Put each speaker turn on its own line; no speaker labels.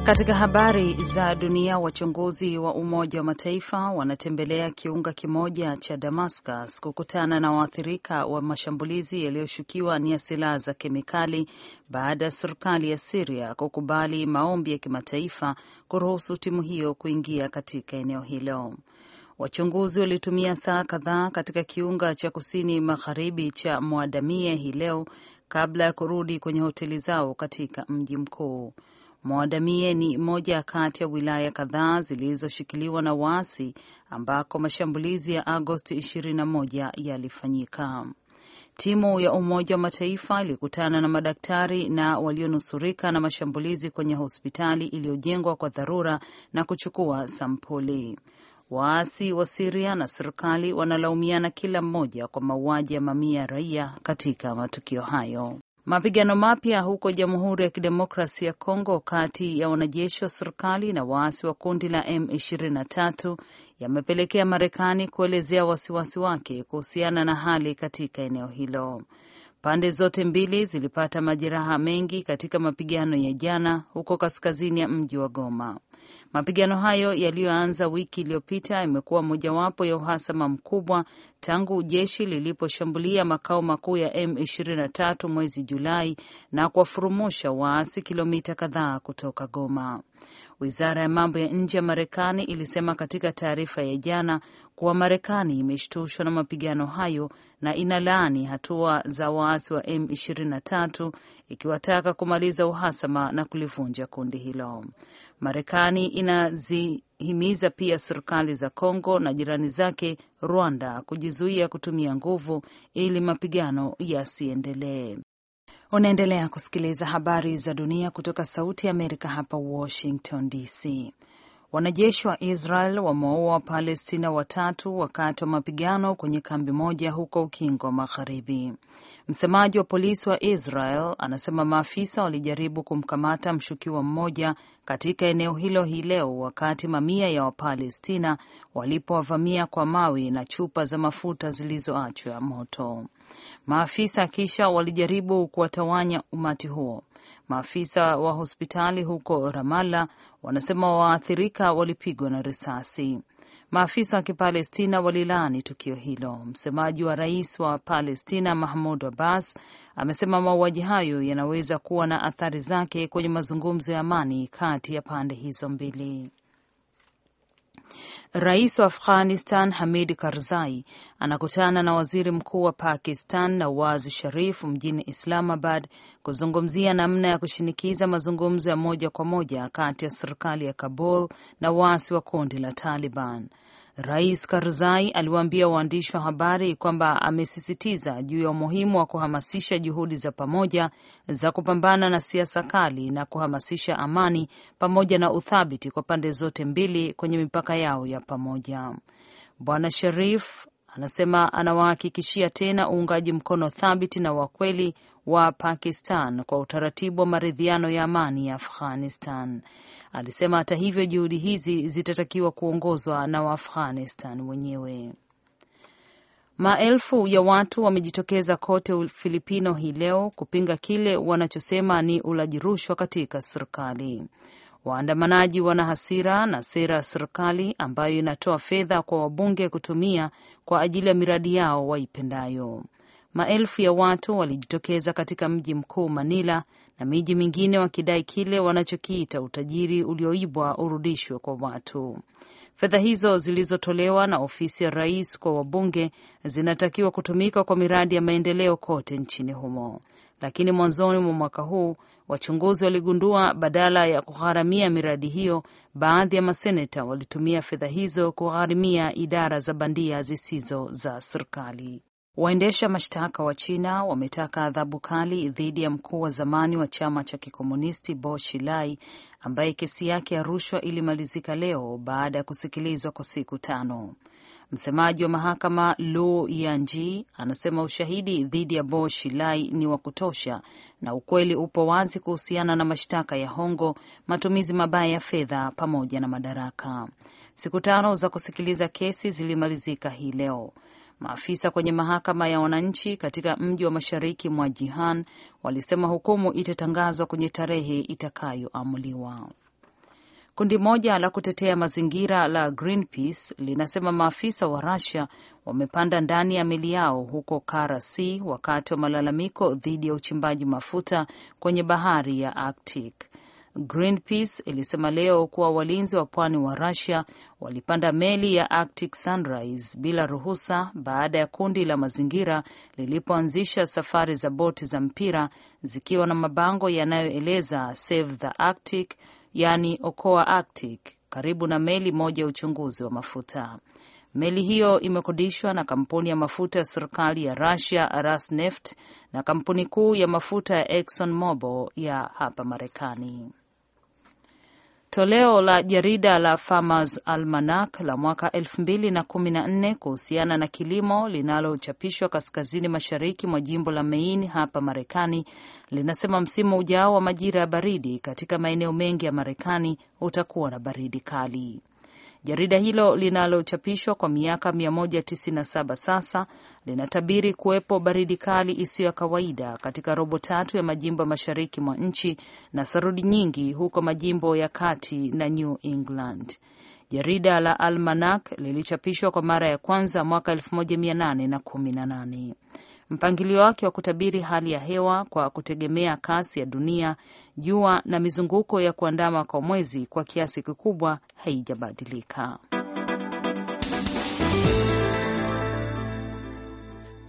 Katika habari za dunia, wachunguzi wa Umoja wa Mataifa wanatembelea kiunga kimoja cha Damascus kukutana na waathirika wa mashambulizi yaliyoshukiwa ni ya silaha za kemikali baada ya serikali ya Siria kukubali maombi ya kimataifa kuruhusu timu hiyo kuingia katika eneo hilo. Wachunguzi walitumia saa kadhaa katika kiunga cha kusini magharibi cha Mwadamie hii leo kabla ya kurudi kwenye hoteli zao katika mji mkuu. Mwadamie ni moja kati ya wilaya kadhaa zilizoshikiliwa na waasi ambako mashambulizi ya Agosti 21 yalifanyika. Timu ya Umoja wa Mataifa ilikutana na madaktari na walionusurika na mashambulizi kwenye hospitali iliyojengwa kwa dharura na kuchukua sampuli. Waasi wa Siria na serikali wanalaumiana kila mmoja kwa mauaji ya mamia ya raia katika matukio hayo. Mapigano mapya huko Jamhuri ya Kidemokrasi ya Kongo kati ya wanajeshi wa serikali na waasi wa kundi la M23 yamepelekea Marekani kuelezea wasiwasi wake kuhusiana na hali katika eneo hilo. Pande zote mbili zilipata majeraha mengi katika mapigano ya jana huko kaskazini ya mji wa Goma. Mapigano hayo yaliyoanza wiki iliyopita yamekuwa mojawapo ya uhasama mkubwa tangu jeshi liliposhambulia makao makuu ya M23 mwezi Julai na kuwafurumusha waasi kilomita kadhaa kutoka Goma. Wizara ya mambo ya nje ya Marekani ilisema katika taarifa ya jana kuwa Marekani imeshtushwa na mapigano hayo na inalaani hatua za waasi wa M23 ikiwataka kumaliza uhasama na kulivunja kundi hilo. Marekani inazihimiza pia serikali za Kongo na jirani zake Rwanda kujizuia kutumia nguvu ili mapigano yasiendelee. Unaendelea kusikiliza habari za dunia kutoka Sauti ya Amerika hapa Washington DC. Wanajeshi wa Israel wamewaua Wapalestina watatu wakati wa mapigano kwenye kambi moja huko Ukingo wa Magharibi. Msemaji wa polisi wa Israel anasema maafisa walijaribu kumkamata mshukiwa mmoja katika eneo hilo hii leo wakati mamia ya Wapalestina walipowavamia kwa mawe na chupa za mafuta zilizoachwa moto. Maafisa kisha walijaribu kuwatawanya umati huo. Maafisa wa hospitali huko Ramallah wanasema waathirika walipigwa na risasi. Maafisa wa Kipalestina walilaani tukio hilo. Msemaji wa rais wa Palestina Mahmud Abbas amesema mauaji hayo yanaweza kuwa na athari zake kwenye mazungumzo ya amani kati ya pande hizo mbili. Rais wa Afghanistan Hamid Karzai anakutana na waziri mkuu wa Pakistan Nawaz Sharif mjini Islamabad kuzungumzia namna ya kushinikiza mazungumzo ya moja kwa moja kati ya serikali ya Kabul na waasi wa kundi la Taliban. Rais Karzai aliwaambia waandishi wa habari kwamba amesisitiza juu ya umuhimu wa kuhamasisha juhudi za pamoja za kupambana na siasa kali na kuhamasisha amani pamoja na uthabiti kwa pande zote mbili kwenye mipaka yao ya pamoja. Bwana Sharif anasema anawahakikishia tena uungaji mkono thabiti na wa kweli wa Pakistan kwa utaratibu wa maridhiano ya amani ya Afghanistan. Alisema hata hivyo, juhudi hizi zitatakiwa kuongozwa na Waafghanistan wenyewe. Maelfu ya watu wamejitokeza kote Ufilipino hii leo kupinga kile wanachosema ni ulaji rushwa katika serikali. Waandamanaji wana hasira na sera ya serikali ambayo inatoa fedha kwa wabunge kutumia kwa ajili ya miradi yao waipendayo. Maelfu ya watu walijitokeza katika mji mkuu Manila na miji mingine wakidai kile wanachokiita utajiri ulioibwa urudishwe kwa watu. Fedha hizo zilizotolewa na ofisi ya rais kwa wabunge zinatakiwa kutumika kwa miradi ya maendeleo kote nchini humo, lakini mwanzoni mwa mwaka huu wachunguzi waligundua badala ya kugharamia miradi hiyo, baadhi ya maseneta walitumia fedha hizo kugharimia idara za bandia zisizo za serikali. Waendesha mashtaka wa China wametaka adhabu kali dhidi ya mkuu wa zamani wa chama cha kikomunisti Bo Xilai ambaye kesi yake ya rushwa ilimalizika leo baada ya kusikilizwa kwa siku tano. Msemaji wa mahakama Lu Yanji anasema ushahidi dhidi ya Bo Xilai ni wa kutosha na ukweli upo wazi kuhusiana na mashtaka ya hongo, matumizi mabaya ya fedha pamoja na madaraka. Siku tano za kusikiliza kesi zilimalizika hii leo. Maafisa kwenye mahakama ya wananchi katika mji wa mashariki mwa Jihan walisema hukumu itatangazwa kwenye tarehe itakayoamuliwa. Kundi moja la kutetea mazingira la Greenpeace linasema maafisa wa Russia wamepanda ndani ya meli yao huko Kara Sea wakati wa malalamiko dhidi ya uchimbaji mafuta kwenye bahari ya Arctic. Greenpeace ilisema leo kuwa walinzi wa pwani wa Russia walipanda meli ya Arctic Sunrise bila ruhusa baada ya kundi la mazingira lilipoanzisha safari za boti za mpira zikiwa na mabango yanayoeleza Save the Arctic, yaani okoa Arctic, karibu na meli moja ya uchunguzi wa mafuta. Meli hiyo imekodishwa na kampuni ya mafuta ya serikali ya Russia Rosneft na kampuni kuu ya mafuta ya Exxon Mobil ya hapa Marekani. Toleo la jarida la Farmers Almanac la mwaka 2014 kuhusiana na kilimo linalochapishwa kaskazini mashariki mwa jimbo la Maine hapa Marekani linasema msimu ujao wa majira ya baridi katika maeneo mengi ya Marekani utakuwa na baridi kali. Jarida hilo linalochapishwa kwa miaka 197 sasa linatabiri kuwepo baridi kali isiyo ya kawaida katika robo tatu ya majimbo ya mashariki mwa nchi na sarudi nyingi huko majimbo ya kati na New England. Jarida la Almanac lilichapishwa kwa mara ya kwanza mwaka 1818. Mpangilio wake wa kutabiri hali ya hewa kwa kutegemea kasi ya dunia, jua na mizunguko ya kuandama kwa mwezi kwa kiasi kikubwa haijabadilika.